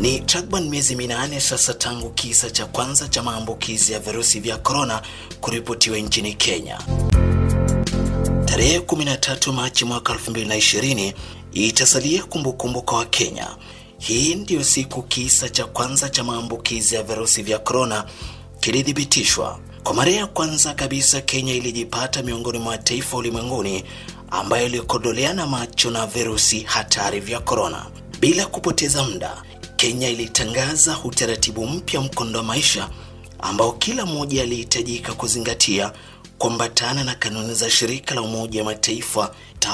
Ni takriban miezi minane sasa tangu kisa cha kwanza cha maambukizi ya virusi vya korona kuripotiwa nchini Kenya. Tarehe 13 Machi mwaka 2020 itasalia kumbukumbu kwa Wakenya. Hii ndiyo siku kisa cha kwanza cha maambukizi ya virusi vya korona kilithibitishwa. Kwa mara ya kwanza kabisa, Kenya ilijipata miongoni mwa taifa ulimwenguni ambayo ilikodoleana macho na virusi hatari vya korona. Bila kupoteza muda, Kenya ilitangaza utaratibu mpya mkondo wa maisha ambao kila mmoja alihitajika kuzingatia kuambatana na kanuni za shirika la Umoja wa Mataifa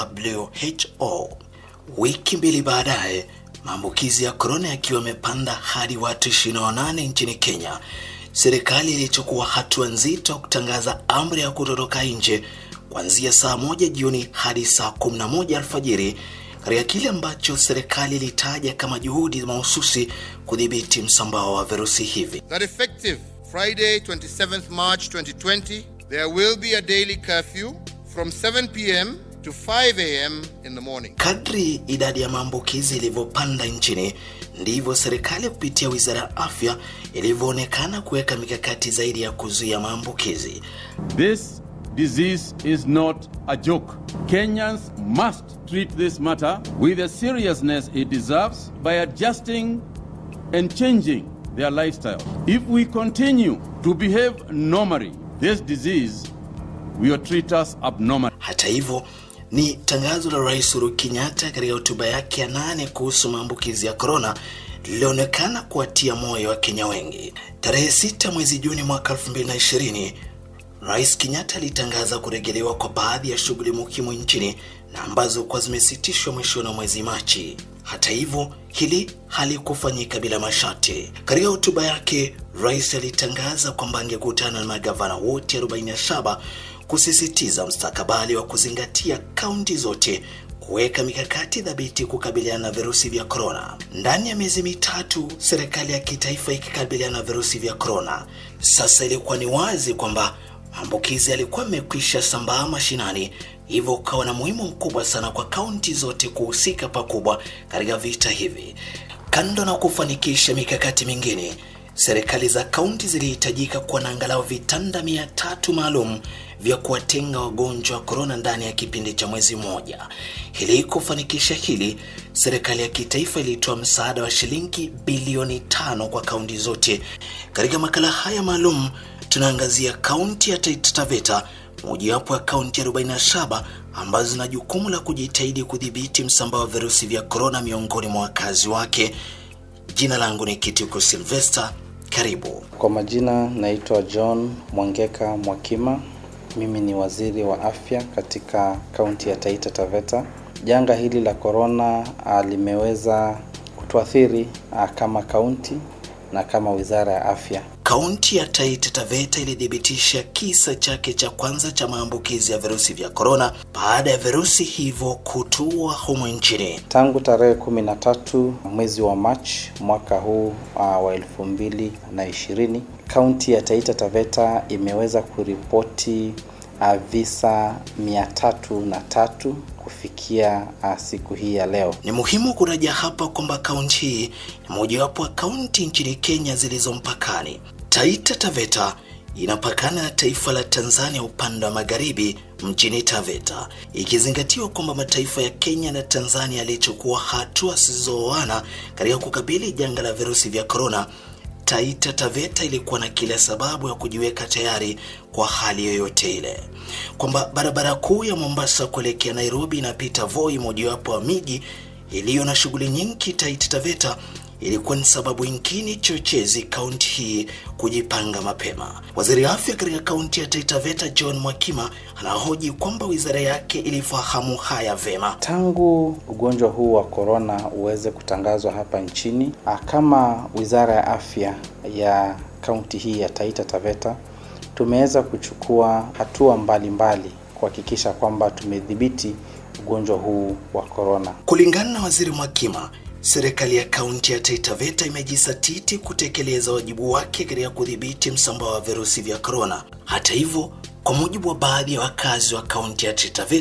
WHO. Wiki mbili baadaye, maambukizi ya korona yakiwa yamepanda hadi watu 28 nchini Kenya, serikali ilichukua hatua nzito kutangaza amri ya kutotoka nje kuanzia saa moja jioni hadi saa 11 alfajiri katika kile ambacho serikali ilitaja kama juhudi mahususi kudhibiti msambao wa virusi hivi. that effective Friday, 27th March 2020, there will be a daily curfew from 7 p.m. to 5 a.m. in the morning. Kadri idadi ya maambukizi ilivyopanda nchini, ndivyo serikali kupitia wizara ya afya ilivyoonekana kuweka mikakati zaidi ya kuzuia maambukizi. This disease is not a joke. Kenyans must treat this matter with the seriousness it deserves by adjusting and changing their lifestyle. If we continue to behave normally, this disease will treat us abnormally. Hata hivyo, ni tangazo la Rais Uhuru Kenyatta katika hotuba yake ya nane kuhusu maambukizi ya korona lilionekana kuwatia moyo wa Kenya wengi. Tarehe sita mwezi Juni mwaka 2020 Rais Kenyatta alitangaza kurejelewa kwa baadhi ya shughuli muhimu nchini na ambazo kwa zimesitishwa mwishoni mwa mwezi Machi. Hata hivyo, hili halikufanyika bila masharti. Katika hotuba yake, rais alitangaza kwamba angekutana na magavana wote 47 kusisitiza mstakabali wa kuzingatia kaunti zote kuweka mikakati thabiti kukabiliana na virusi vya korona. Ndani ya miezi mitatu, serikali ya kitaifa ikikabiliana na virusi vya korona, sasa ilikuwa ni wazi kwamba maambukizi yalikuwa yamekwisha sambaa mashinani, hivyo ukawa na muhimu mkubwa sana kwa kaunti zote kuhusika pakubwa katika vita hivi. Kando na kufanikisha mikakati mingine, serikali za kaunti zilihitajika kuwa na angalau vitanda mia tatu maalum vya kuwatenga wagonjwa wa korona ndani ya kipindi cha mwezi mmoja. Ili kufanikisha hili, serikali ya kitaifa ilitoa msaada wa shilingi bilioni tano kwa kaunti zote. Katika makala haya maalum tunaangazia kaunti ya Taita Taveta, mojawapo ya kaunti 47 ambazo zina jukumu la kujitahidi kudhibiti msambao wa virusi vya korona miongoni mwa wakazi wake. Jina langu ni Kitiko Sylvester, karibu. Kwa majina naitwa John Mwangeka Mwakima. Mimi ni waziri wa afya katika kaunti ya Taita Taveta. Janga hili la korona ah, limeweza kutuathiri ah, kama kaunti na kama wizara ya afya. Kaunti ya Taita Taveta ilithibitisha kisa chake cha kwanza cha maambukizi ya virusi vya korona baada ya virusi hivyo kutua humu nchini. Tangu tarehe kumi na tatu mwezi wa Machi mwaka huu uh, wa elfu mbili na ishirini kaunti ya Taita Taveta imeweza kuripoti uh, visa mia tatu na tatu kufikia uh, siku hii ya leo. Ni muhimu kuraja hapa kwamba kaunti hii ni mojawapo wa kaunti nchini Kenya zilizo mpakani. Taita Taveta inapakana na taifa la Tanzania upande wa magharibi mjini Taveta, ikizingatiwa kwamba mataifa ya Kenya na Tanzania yalichukua hatua zisizooana katika kukabili janga la virusi vya korona. Taita Taveta ilikuwa na kila sababu ya kujiweka tayari kwa hali yoyote ile, kwamba barabara kuu ya Mombasa kuelekea Nairobi inapita Voi, mojawapo wa miji iliyo na shughuli nyingi. Taita Taveta ilikuwa ni sababu nyingine chochezi kaunti hii kujipanga mapema. Waziri wa afya katika kaunti ya Taita Taveta John Mwakima anahoji kwamba wizara yake ilifahamu haya vema. Tangu ugonjwa huu wa korona uweze kutangazwa hapa nchini, ah, kama wizara ya afya ya kaunti hii ya Taita Taveta tumeweza kuchukua hatua mbalimbali kuhakikisha kwamba tumedhibiti ugonjwa huu wa korona. Kulingana na waziri Mwakima, serikali ya kaunti ya Taita Taveta imejisatiti kutekeleza wajibu wake katika kudhibiti msambao wa virusi vya korona. Hata hivyo, kwa mujibu wa baadhi ya wakazi wa kaunti ya Taita Taveta,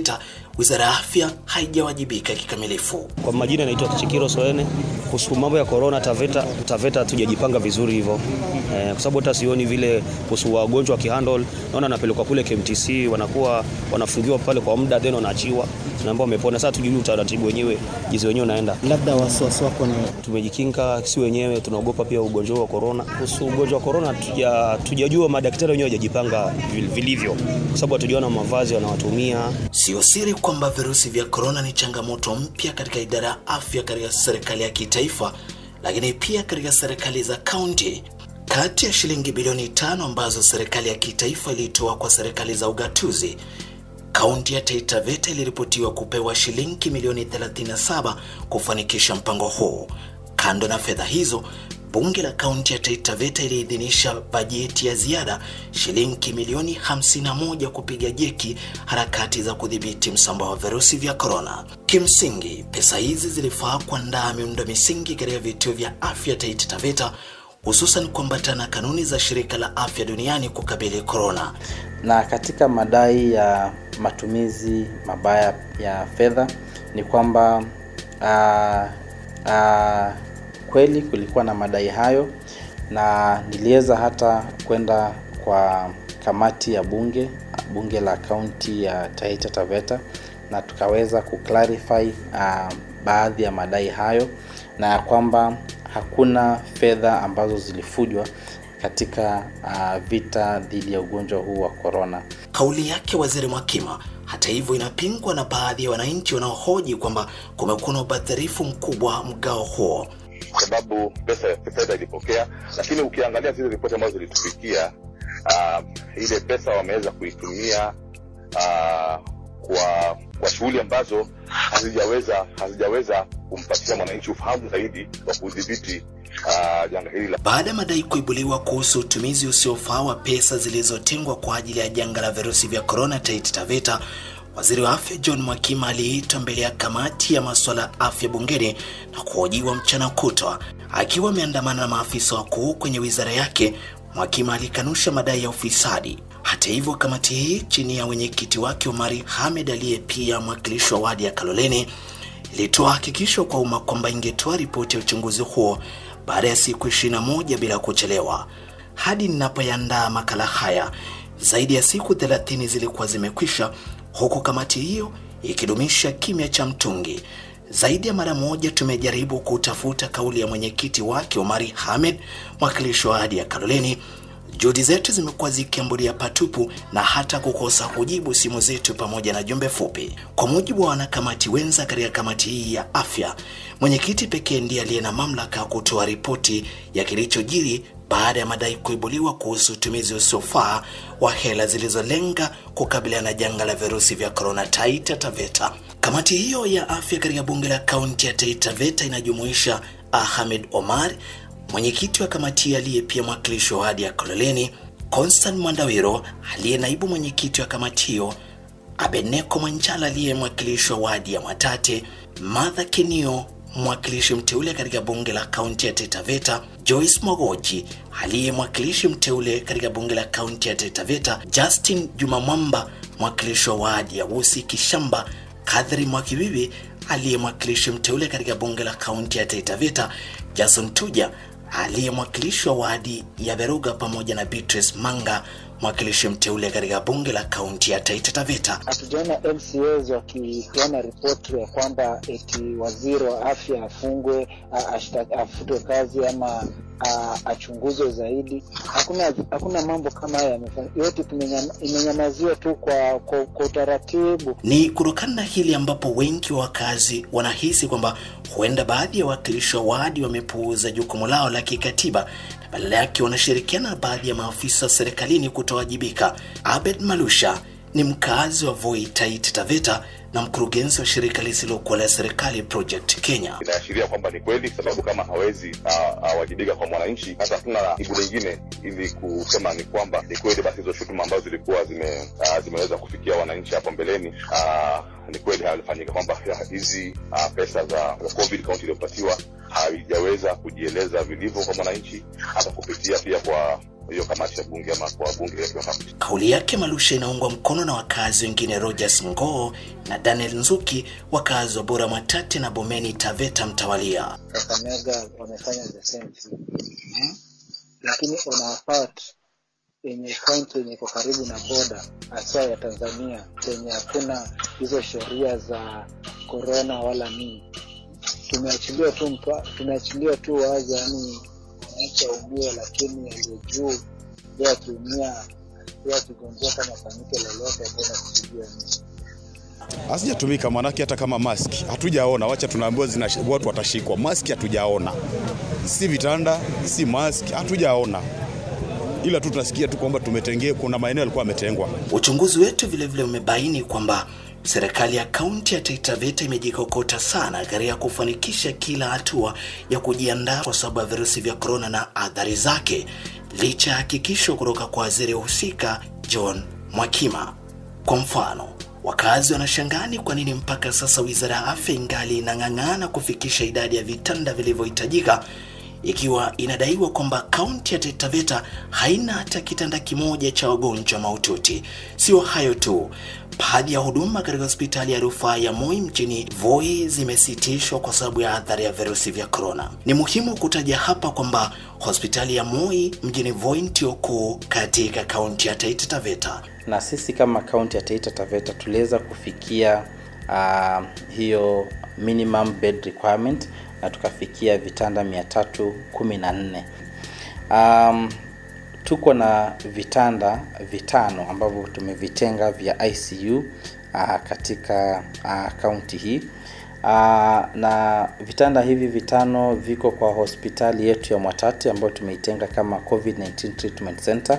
wizara ya afya haijawajibika kikamilifu. Kwa majina naitwa Kichikiro Soene. Kuhusu mambo ya corona Taveta, Taveta hatujajipanga vizuri hivyo eh, kwa sababu hata sioni vile kuhusu wagonjwa wakihandle. Naona anapelekwa kule KMTC, wanakuwa wanafungiwa pale kwa muda, then wanaachiwa na ambao wamepona. Sasa tujui utaratibu wenyewe jinsi wenyewe unaenda. Labda wasiwasi wako ni Tumejikinga si wenyewe, tunaogopa pia ugonjwa wa corona. Kuhusu ugonjwa wa corona tuja tujajua, madaktari wenyewe hawajajipanga vil- vilivyo, kwa sababu hatujaona mavazi wanawatumia Sio siri kwamba virusi vya korona ni changamoto mpya katika idara ya afya katika serikali ya kitaifa, lakini pia katika serikali za kaunti. Kati ya shilingi bilioni tano ambazo serikali ya kitaifa ilitoa kwa serikali za ugatuzi, kaunti ya Taita Taveta iliripotiwa kupewa shilingi milioni 37 kufanikisha mpango huu. Kando na fedha hizo, bunge la kaunti ya Taita Taveta iliidhinisha bajeti ya ziada shilingi milioni 51 kupiga jeki harakati za kudhibiti msambao wa virusi vya korona. Kimsingi, pesa hizi zilifaa kuandaa miundo misingi katika vituo vya afya Taita Taveta, hususan kuambatana kanuni za shirika la afya duniani kukabili korona. na katika madai ya matumizi mabaya ya fedha ni kwamba ah, ah, kweli kulikuwa na madai hayo na niliweza hata kwenda kwa kamati ya bunge bunge la kaunti ya Taita Taveta na tukaweza kuclarify uh, baadhi ya madai hayo na ya kwamba hakuna fedha ambazo zilifujwa katika uh, vita dhidi ya ugonjwa huu wa korona. Kauli yake Waziri Mwakima hata hivyo inapingwa na baadhi ya wananchi wanaohoji kwamba kumekuwa na ubadhirifu mkubwa mgao huo. kwa sababu pesa fedha ilipokea, lakini ukiangalia zile ripoti ambazo zilitufikia, uh, ile pesa wameweza kuitumia uh, kwa kwa shughuli ambazo hazijaweza hazijaweza kumpatia mwananchi ufahamu zaidi wa kudhibiti uh, janga hili la Baada ya madai kuibuliwa kuhusu utumizi usiofaa wa pesa zilizotengwa kwa ajili ya janga la virusi vya korona Taita Taveta, waziri wa afya John Mwakima aliitwa mbele ya kamati ya masuala ya afya bungeni na kuhojiwa mchana kutwa. Akiwa ameandamana na maafisa wakuu kwenye wizara yake, Mwakima alikanusha madai ya ufisadi. Hata hivyo, kamati hii chini ya mwenyekiti wake Omari Hamed aliye pia mwakilishi wa wadi ya Kaloleni ilitoa hakikisho kwa umma kwamba ingetoa ripoti ya uchunguzi huo baada ya siku 21 bila kuchelewa. Hadi ninapoyandaa makala haya, zaidi ya siku 30 zilikuwa zimekwisha, huku kamati hiyo ikidumisha kimya cha mtungi. Zaidi ya mara moja tumejaribu kutafuta kauli ya mwenyekiti wake Omari Hamed, mwakilishi wa wadi ya Kaloleni. Juhudi zetu zimekuwa zikiambulia patupu na hata kukosa kujibu simu zetu pamoja na jumbe fupi. Kwa mujibu wa wanakamati wenza katika kamati hii ya afya, mwenyekiti pekee ndiye aliye na mamlaka ya kutoa ripoti ya kilichojiri baada ya madai kuibuliwa kuhusu utumizi usiofaa wa hela zilizolenga kukabiliana na janga la virusi vya korona Taita Taveta. Kamati hiyo ya afya katika bunge la kaunti ya Taita Taveta inajumuisha Ahmed Omar, mwenyekiti wa kamati aliye pia mwakilishi wa wadi ya Kololeni, Constant Mwandawiro aliye naibu mwenyekiti wa kamati hiyo, Abeneko Mwanjala aliye mwakilishi wa wadi ya Mwatate, Martha Kenio mwakilishi mteule katika bunge la kaunti ya Taita Taveta, Joyce Mwagoji aliye mwakilishi mteule katika bunge la kaunti ya Taita Taveta, Justin Juma Mwamba mwakilishi wa wadi ya Wusi Kishamba, Kadhri Mwakibibi aliye mwakilishi mteule katika bunge la kaunti ya Taita Taveta, Jason Tuja aliye mwakilishi wa wadi ya Beruga pamoja na Beatrice Manga mwakilishi mteule katika bunge la kaunti ya Taita Taveta. hatujaona MCAs wakipeana ripoti ya kwamba eti waziri wa afya afungwe, a- ashta- afutwe kazi ama a- achunguzwe zaidi. Hakuna hakuna mambo kama haya yamefanya, yote tumenyama- imenyamaziwa tu kwa, kwa, kwa utaratibu. Ni kutokana na hili ambapo wengi wa wakazi wanahisi kwamba huenda baadhi ya wawakilishi wa wadi wamepuuza jukumu lao la kikatiba na badala yake wanashirikiana na baadhi ya maafisa serikalini kutowajibika. Abed Malusha ni mkazi wa Voi, Taita Taveta na mkurugenzi wa shirika lisilokuwa la serikali Project Kenya. inaashiria kwamba ni kweli, sababu kama hawezi ah, awajibika kwa mwananchi, hata hatuna jibu lingine ili kusema ni kwamba ni kweli, basi hizo shutuma ambazo zilikuwa zime, ah, zimeweza kufikia wananchi hapo mbeleni ah, ni kweli halifanyika, kwamba ya- hizi ah, pesa za za COVID county iliyopatiwa haijaweza kujieleza vilivyo kwa mwananchi, hata kupitia pia kwa hiyo kamati ya bunge ama kwa wabunge wakiwa hapa. Kauli yake Malusha inaungwa mkono na wakazi wengine Rogers Ngoo na Daniel Nzuki, wakazi wa Bora Mwatate na Bomeni Taveta mtawalia. Kakamega wamefanya the same thing hmm? Lakini on our part yenye kaunti yenye iko karibu na boda hasa ya Tanzania yenye hakuna hizo sheria za korona wala nini, tumeachilia tu mpa, tumeachilia tu wazi, yani mwananchi aumie, lakini aliye juu yeye akiumia yeye akigonjeka kama fanyike lolote tena kusijua nini Hasijatumika manake, hata kama maski hatujaona, wacha tunaambiwa zina watu watashikwa, maski hatujaona, si vitanda, si maski, hatujaona, ila tu tunasikia tu kwamba tumetengea, kuna maeneo yalikuwa yametengwa. Uchunguzi wetu vilevile umebaini kwamba serikali ya kaunti ya Taita Taveta imejikokota sana katika kufanikisha kila hatua ya kujiandaa kwa sababu ya virusi vya korona na athari zake, licha ya hakikisho kutoka kwa waziri husika John Mwakima. Kwa mfano, wakazi wanashangaa ni kwa nini mpaka sasa wizara ya afya ingali inang'ang'ana kufikisha idadi ya vitanda vilivyohitajika ikiwa inadaiwa kwamba kaunti ya Taita Taveta haina hata kitanda kimoja cha wagonjwa mahututi. Sio hayo tu, baadhi ya huduma katika hospitali ya rufaa ya Moi mjini Voi zimesitishwa kwa sababu ya athari ya virusi vya korona. Ni muhimu kutaja hapa kwamba hospitali ya Moi mjini Voi ndio kuu katika kaunti ya Taita Taveta. na sisi kama kaunti ya Taita Taveta tuliweza kufikia uh, hiyo minimum bed requirement na tukafikia vitanda 314. Um, tuko na vitanda vitano ambavyo tumevitenga vya ICU uh, katika uh, kaunti hii uh, na vitanda hivi vitano viko kwa hospitali yetu ya Mwatate ambayo tumeitenga kama COVID-19 treatment center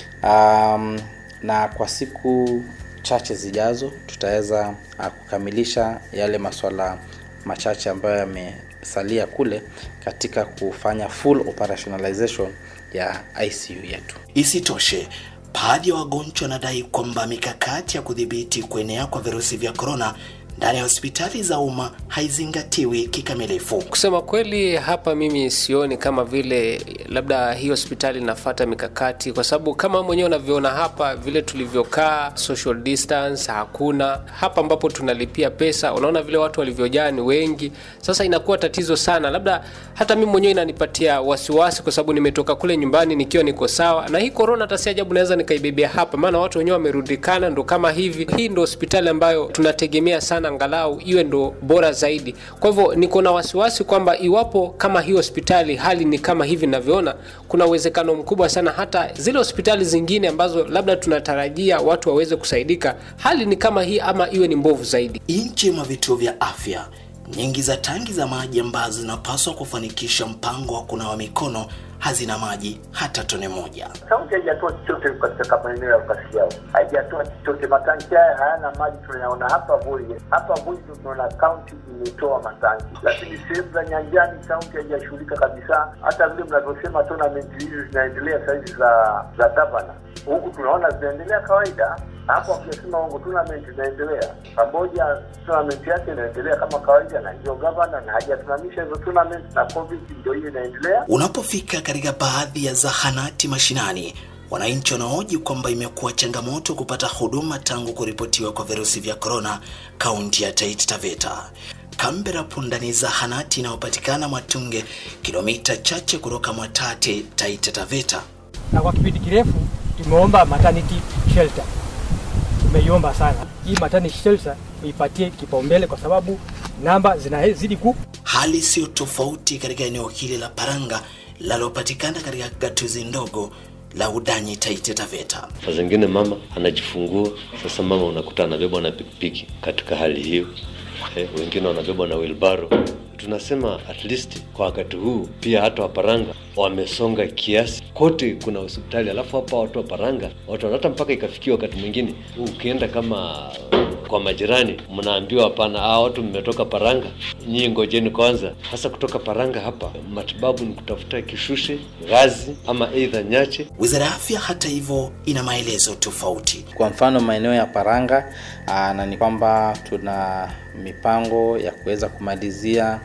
um, na kwa siku chache zijazo tutaweza uh, kukamilisha yale masuala machache ambayo yamesalia kule katika kufanya full operationalization ya ICU yetu. Isitoshe, baadhi ya wagonjwa wanadai kwamba mikakati ya kudhibiti kuenea kwa virusi vya korona ndani ya hospitali za umma haizingatiwi kikamilifu. Kusema kweli, hapa mimi sioni kama vile labda hii hospitali inafata mikakati, kwa sababu kama mwenyewe unavyoona hapa vile tulivyokaa, social distance hakuna. Hapa ambapo tunalipia pesa, unaona vile watu walivyojaa ni wengi. Sasa inakuwa tatizo sana, labda hata mimi mwenyewe inanipatia wasiwasi, kwa sababu nimetoka kule nyumbani nikiwa niko sawa, na hii corona hata si ajabu naweza nikaibebea hapa, maana watu wenyewe wamerundikana, ndo kama hivi. Hii ndo hospitali ambayo tunategemea sana angalau iwe ndo bora zaidi. Kwa hivyo niko na wasiwasi kwamba iwapo kama hii hospitali hali ni kama hivi ninavyoona, kuna uwezekano mkubwa sana hata zile hospitali zingine ambazo labda tunatarajia watu waweze kusaidika, hali ni kama hii ama iwe ni mbovu zaidi. Nje mwa vituo vya afya, nyingi za tangi za maji ambazo zinapaswa kufanikisha mpango wa kunawa mikono hazina maji hata tone moja. Kaunti haijatoa chochote katika maeneo ya ukasi yao, haijatoa chochote. Matanki haya hayana maji, tunayaona hapa Voi. Hapa Voi ndio tunaona kaunti imetoa matanki, lakini sehemu za nyanjani kaunti haijashughulika kabisa. Hata vile mnavyosema tournament hizi zinaendelea sahizi za za gavana, huku tunaona zinaendelea kawaida hapo akisema wangu tournament inaendelea pamoja, tournament yake inaendelea kama kawaida, na ndio gavana na hajasimamisha hizo tournament, na covid ndio hiyo inaendelea. Unapofika katika baadhi ya zahanati mashinani, wananchi wanahoji kwamba imekuwa changamoto kupata huduma tangu kuripotiwa kwa virusi vya korona kaunti ya Taita Taveta. Kambera Punda ni zahanati inayopatikana Mwatunge, kilomita chache kutoka Mwatate, Taita Taveta. na kwa kipindi kirefu tumeomba maternity shelter, tumeiomba sana hii maternity shelter ipatie kipaumbele kwa sababu namba zinazidi ku Hali siyo tofauti katika eneo hili la Paranga linalopatikana katika gatuzi ndogo la Udanyi, Taita Taveta. Saa zingine mama anajifungua, sasa mama unakuta anabebwa na pikipiki katika hali hiyo eh, wengine wanabebwa na wilbaro. Tunasema at least kwa wakati huu pia hata Waparanga wamesonga kiasi, kote kuna hospitali, alafu hapa watu wa Paranga watu hata mpaka ikafikia wakati mwingine ukienda kama kwa majirani mnaambiwa hapana, hao watu mmetoka Paranga, nyinyi ngojeni kwanza. Hasa kutoka Paranga hapa matibabu ni kutafuta kishushe, gazi ama aidha nyache. Wizara ya Afya hata hivyo ina maelezo tofauti. Kwa mfano maeneo ya Paranga aa, na ni kwamba tuna mipango ya kuweza kumalizia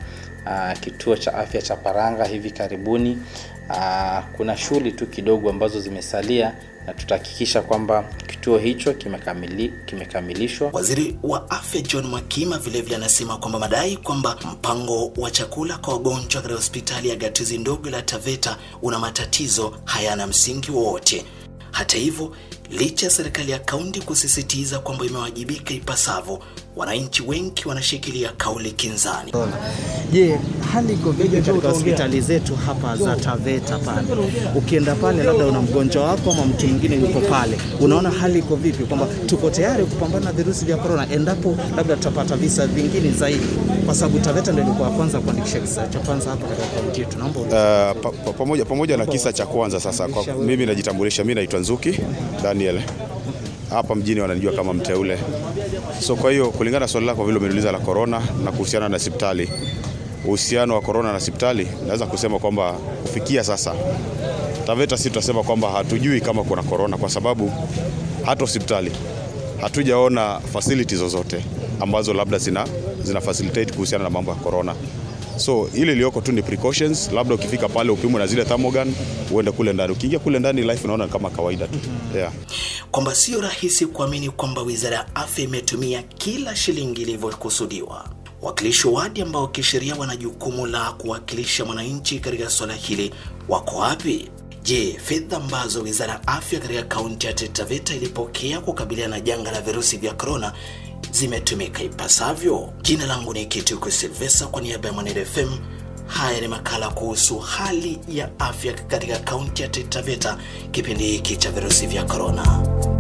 uh, kituo cha afya cha Paranga hivi karibuni. Uh, kuna shughuli tu kidogo ambazo zimesalia na tutahakikisha kwamba kituo hicho kimekamili, kimekamilishwa. Waziri wa afya John Makima vilevile anasema kwamba madai kwamba mpango wa chakula kwa wagonjwa katika hospitali ya gatuzi ndogo la Taveta una matatizo hayana msingi wowote. Hata hivyo, licha ya serikali ya kaunti kusisitiza kwamba imewajibika ipasavyo, wananchi wengi wanashikilia kauli kinzani. Je, hali iko vipi katika hospitali zetu hapa za Taveta pale? Ukienda pale, labda una mgonjwa wako ama mtu mwingine yuko pale, unaona hali iko vipi, kwamba tuko tayari kupambana na virusi vya korona endapo labda tutapata visa vingine zaidi, kwa sababu Taveta ndio ilikuwa ya kwanza kuandikisha kisa cha kwanza hapa katika kaunti yetu. Naomba Uh, pa, pa, pamoja, pamoja na kisa cha kwanza sasa, kwa, mimi najitambulisha, mimi naitwa Nzuki Daniel, hapa mjini wananijua kama mteule. So kwa hiyo kulingana na swali lako vile umeniuliza la korona na kuhusiana na hospitali, uhusiano wa korona na hospitali, naweza kusema kwamba kufikia sasa Taveta si tutasema kwamba hatujui kama kuna korona, kwa sababu hata hospitali hatujaona facility zozote ambazo labda zina, zina facilitate kuhusiana na mambo ya korona. So ile iliyoko tu ni precautions, labda ukifika pale upimwe na zile thermogun uende kule ndani. Ukiingia kule ndani life unaona kama kawaida tu. Yeah. kwamba sio rahisi kuamini kwamba wizara ya afya imetumia kila shilingi ilivyokusudiwa. Wakilishi wa wadi ambao kisheria wana jukumu la kuwakilisha mwananchi katika suala hili wako wapi? Je, fedha ambazo wizara ya afya katika kaunti ya Taita Taveta ilipokea kukabiliana na janga la virusi vya korona zimetumika ipasavyo? Jina langu ni Kituku Silvesa kwa niaba ya Mwanere FM. Haya ni makala kuhusu hali ya afya katika kaunti ya Taita Taveta kipindi hiki cha virusi vya korona.